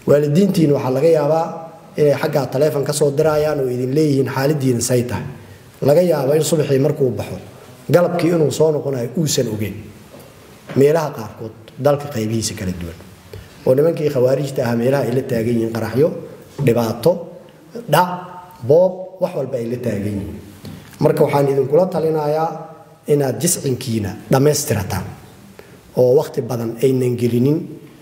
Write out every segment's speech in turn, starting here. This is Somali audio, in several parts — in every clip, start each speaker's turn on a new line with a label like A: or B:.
A: waalidiintiina waxaa laga yaabaa inay xaggaa taleefon ka soo dirayaan oo idin leeyihiin xaaladiina say tahay laga yaabo in subaxii markuu baxo galabkii inuu soo noqonayo uusan ogeyn meelaha qaarkood dalka qaybihiisa kala duwan oo nimankii khawaarijta ahaa meelaha ay la taagan yihiin qaraxyo dhibaato dhac boob wax walba ay la taagan yihiin marka waxaan idinkula talinayaa inaad jiscinkiina dhammaystirataan oo wakhti badan aynan gelinin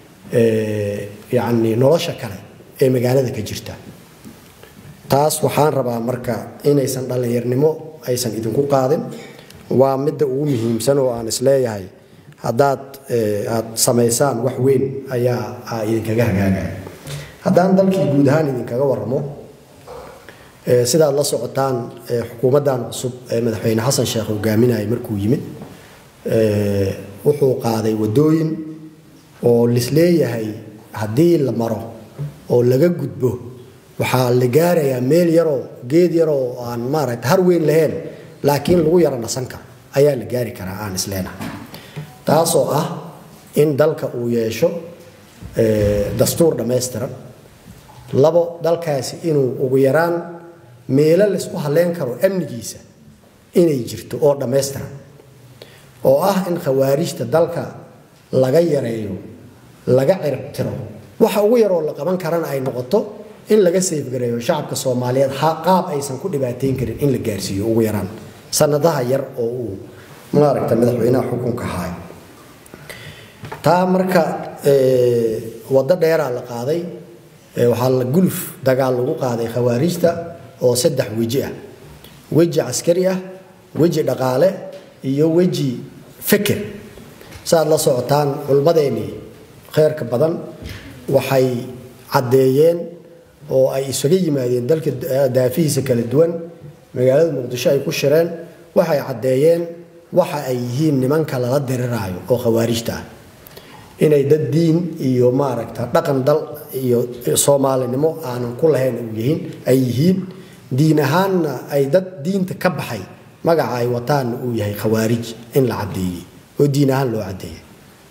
A: yacni nolosha kale ee magaalada ka jirta taas waxaan rabaa marka inaysan dhallinyarnimo aysan idinku qaadin waa midda ugu muhiimsan oo aan isleeyahay haddaad aad samaysaan wax weyn ayaa idinkaga hagaagaya haddaan dalkii guud ahaan idinkaga waramo sidaad la socotaan xukuumaddan cusub ee madaxweyne xasan sheekh hogaaminayay markuu yimid wuxuu qaaday wadooyin oo lisleeyahay haddii la maro oo laga gudbo waxaa la gaarayaa meel yaroo geed yaroo aan maaragta har weyn lahayn laakiin lagu yaro nasan karo ayaa la gaari karaa aan isleenahay taasoo ah in dalka uu yeesho dastuur dhammaystiran labo dalkaasi inuu ugu yaraan meelo laysku halleyn karo amnigiisa inay jirto oo dhammaystiran oo ah in khawaarijta dalka laga yareeyo laga ciribtiro waxa ugu yaroo la qaban karana ay noqoto in laga sayfgareeyo shacabka soomaaliyeed qaab aysan ku dhibaateyn karin in la gaarsiiyo ugu yaraan sanadaha yar oo uu maaragta madaxweynaha xukunka haay taa marka waddo dheeraa la qaaday waxaa la guluf dagaal lagu qaaday khawaarijta oo saddex weji ah weji caskari ah weji dhaqaale iyo weji feker saaad la socotaan culmadeennii kheyrka badan waxay caddeeyeen oo ay isaga yimaadeen dalka daafihiisa kala duwan magaalada muqdisho ay ku shireen waxay caddeeyeen waxa ay yihiin nimanka lala diriraayo oo khawaarijta ah inay dad diin iyo maaragta dhaqan dal iyo soomaalinimo aanan ku lahayn yihiin ay yihiin diin ahaanna ay dad diinta ka baxay magaca ay wataanna uu yahay khawaarij in la caddeeyey oo diin ahaan loo caddeeyey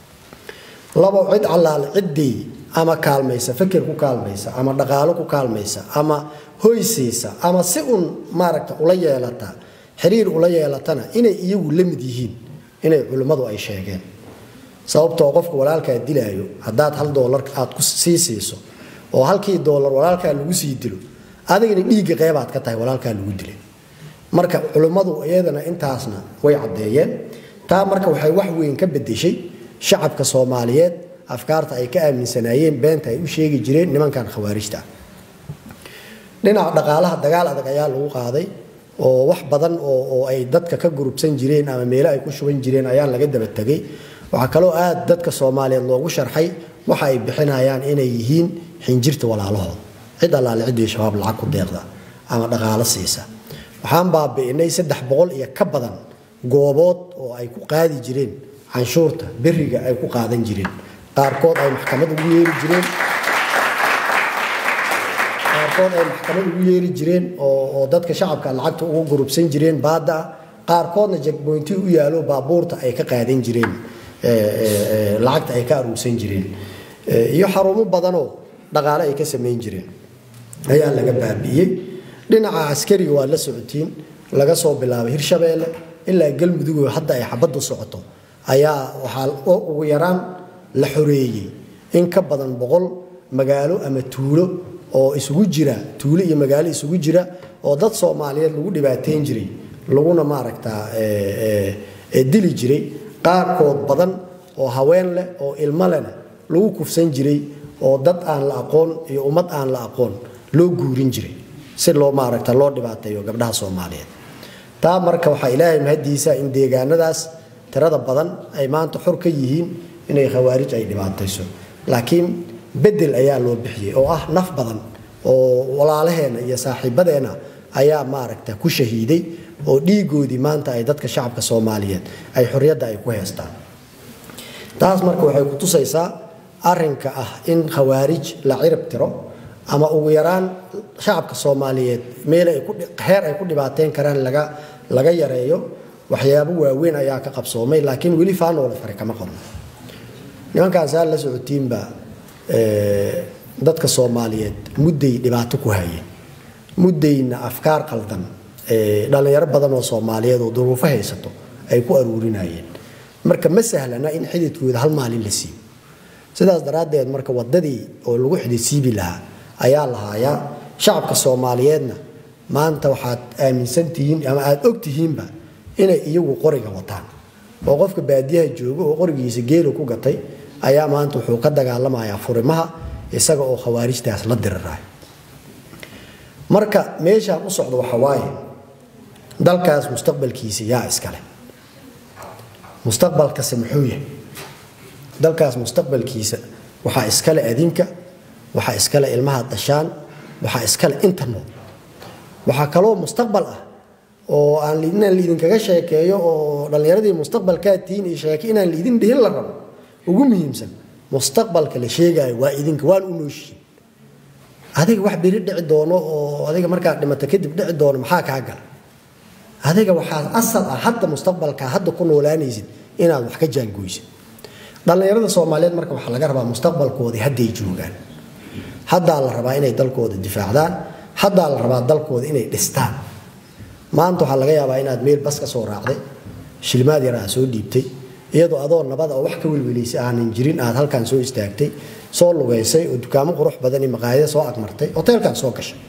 A: labo cid allaale ciddii ama kaalmaysa feker ku kaalmaysa ama dhaqaalo ku kaalmaysa ama hoysiisa ama si uun maaragta ula yeelata xiriir ula yeelatana inay iyagu la mid yihiin inay culimmadu ay sheegeen sababtoo qofka walaalkaa dilaayo haddaad hal doolar aad ku sii siiso oo halkii doolar walaalkaa lagu sii dilo adigana dhiigga qeybaad ka tahay walaalkaa lagu dilay marka culimmadu iyadana intaasna way caddeeyeen taa marka waxay wax weyn ka bedeshay shacabka soomaaliyeed afkaarta ay ka aaminsanaayeen beenta ay u sheegi jireen nimankan khawaarijta dhinaca dhaqaalaha dagaal adag ayaa lagu qaaday oo wax badan oo ay dadka ka gurubsan jireen ama meelo ay ku shuban jireen ayaa laga daba tegay waxaa kaloo aad dadka soomaaliyeed loogu sharxay waxa ay bixinayaan inay yihiin xinjirta walaalahooda cid allaale ciddii shabaab lacag ku deeqda ama dhaqaalo siisa waxaan baabi'inay saddex boqol iyo ka badan goobood oo ay ku qaadi jireen canshuurta beriga ay ku qaadan jireen qaarkood ay maxkamad ugu yeeri jireen qaarkood ay maxkamad ugu yeeri jireen oo dadka shacabka lacagta ugu gurubsan jireen baadda ah qaarkoodna jagboynti u yaalo baabuurta ay ka qaadan jireen lacagta ay ka aruursan jireen iyo xarumo badanoo dhaqaale ay ka samayn jireen ayaa laga baabi'iyey dhinaca askariga waad la socotiin laga soo bilaabay hirshabeelle ilaa galmudug hadda ay xabaddu socoto ayaa waxaa ugu yaraan la xoreeyey in ka badan boqol magaalo ama tuulo oo isugu jira tuulo iyo magaalo isugu jira oo dad soomaaliyeed lagu dhibaateyn jiray laguna maaragtaa dili jiray qaarkood badan oo haween leh oo ilmo lehna lagu kufsan jiray oo dad aan la aqoon iyo ummad aan la aqoon loo guurin jiray si loo maaragta loo dhibaateeyo gabdhaha soomaaliyeed taa marka waxaa ilaahay mahadiisa in deegaanadaas tirada badan ay maanta xor ka yihiin inay khawaarij ay dhibaatayso laakiin bedel ayaa loo bixiyey oo ah naf badan oo walaalaheenna iyo saaxiibadeenna ayaa maaragta ku shahiiday oo dhiigoodii maanta ay dadka shacabka soomaaliyeed ay xorriyadda ay ku heestaan taas marka waxay ku tusaysaa arinka ah in khawaarij la cirib tiro ama ugu yaraan shacabka soomaaliyeed meel heer ay ku dhibaateyn karaan laga yareeyo waxyaabo waaweyn ayaa ka qabsoomay laakiin weli faanoola fare kama qabno nimankaan saa la socotiinba dadka soomaaliyeed mudday dhibaato ku hayeen muddayna afkaar qaldan dhallinyaro badan oo soomaaliyeed oo duruufo haysato ay ku aruurinayeen marka ma sahlana in xididkooda hal maalin la siibo sidaas daraaddeed marka wadadii oo lagu xididsiibi lahaa ayaa lahaayaa shacabka soomaaliyeedna maanta waxaad aaminsantihiin ama aada ogtihiinba inay iyagu qoriga wataan oo qofka baadiyaha jooga oo qorigiisa geelu ku gatay ayaa maanta wuxuu ka dagaalamayaa furimaha isaga oo khawaarijtaas la diriraay marka meeshaan u socdo waxa waaye dalkaas mustaqbalkiisa yaa iskale mustaqbalkase muxuu yahay dalkaas mustaqbalkiisa waxaa iskale adinka waxaa iskale ilmaha dashaan waxaa iskale inta nool waxaa kaloo mustaqbal ah oo aan inaan laidinkaga sheekeeyo oo dhallinyaradii mustaqbalkaa tihiin iyo sheeke inaan laidin dhihin la rabo ugu muhiimsan mustaqbalka la sheegaayo waa idinka waan u nooshiin adiga wax beri dhici doono oo adiga markaad dhimato kadib dhici doono maxaa kaa gala adiga waxaa asal ah hadda mustaqbalka hadda ku noolaanaysid inaad wax ka jaangoysid dhallinyarada soomaaliyeed marka waxaa laga rabaa mustaqbalkoodii hadday joogaan haddaa la rabaa inay dalkooda difaacdaan haddaa la rabaa dalkooda inay dhistaan maanta waxaa laga yaabaa inaad meel bas ka soo raacday shilmaad yar aad soo dhiibtay iyadoo adoo nabada oo wax ka welwelaysay aanan jirin aad halkan soo istaagtay soo lugaysay oo dukaamo qurux badan iyo maqaayada soo agmartay hoteelkan soo gashay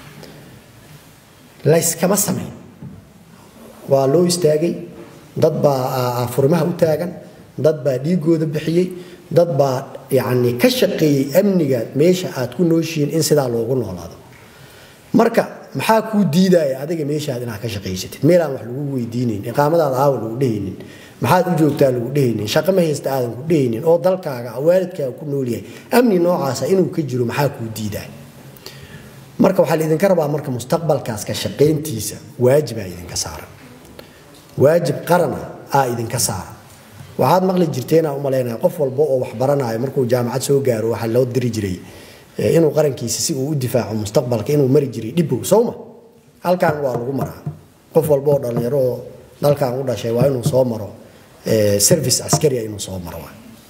A: layskama samayn waa loo istaagay dad baa furimaha u taagan dad baa dhiigooda bixiyey dad baa yacni ka shaqeeyey amniga meesha aad ku nooshihiin in sidaa loogu noolaado marka maxaa kuu diidaya adiga meeshaad inaad ka shaqaysatid meelaan wax lagu weydiinayn iqaamadaada aawa lagu dhehaynin maxaad u joogtaa lagu dhehaynin shaqo ma haysta aadan ku dhehaynin oo dalkaaga waalidkaaga ku noolyahay amni noocaasa inuu ka jiro maxaa kuu diidaya marka waxaa laidinka rabaa marka mustaqbalkaas ka shaqayntiisa waajibaa idinka saaran waajib qarana aa idinka saaran waxaad maqli jirteenaa umalaynaya qof walba oo wax baranayo markuu jaamacad soo gaaro waxaa loo diri jiray inuu qarankiisa si uu u difaaco mustaqbalka inuu mari jiray dhibow sowma halkan waa lagu maraa qof walba oo dhallinyaro oo dalkan u dhashay waa inuu soo maro service askaria inuu soo maro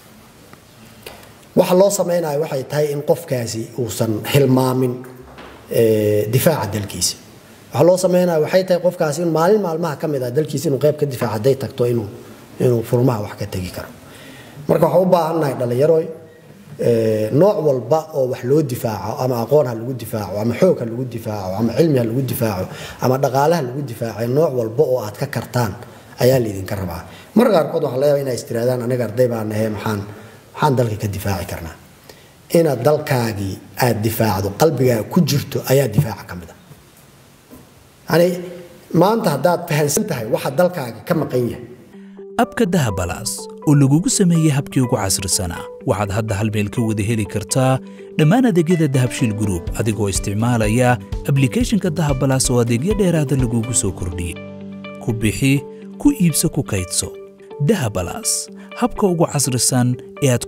A: waxa loo samaynayo waxay tahay in qofkaasi uusan hilmaamin difaaca dalkiisa waxaa loo sameynaya waxay tahay qofkaasi in maalin maalmaha ka mid ah dalkiisa inuu qayb ka difaaco hadday tagto inuu inuu furmaha wax ka tegi karo marka waxaan u baahannahay dhallinyaroy nooc walba oo wax loo difaaco ama aqoon ha lagu difaaco ama xoog ha lagu difaaco ama cilmi ha lagu difaaco ama dhaqaale ha lagu difaaco nooc walba oo aad ka kartaan ayaa laydinka rabaa mar qaarkood waxaa laga yaaba inay istiraadaan aniga arday baa nahe maxaan maxaan dalka ka difaaci karnaa inaad dalkaagii aad difaacdo qalbigaaga ku jirto ayaa difaaca ka mid a yani maanta haddaad fahansan tahay waxa dalkaaga ka maqan yahay
B: abka dahabalaas oo lagugu sameeyey habkii ugu casrisanaa waxaad hadda hal meel ka wada heli kartaa dhammaan adeegyada dahabshiil gruub adigoo isticmaalaya ablikhethonka dahabalaas oo adeegyo dheeraada lagugu soo kordhiyey ku bixi ku iibso ku kaydso dahabalaas habka ugu casrisan ee aad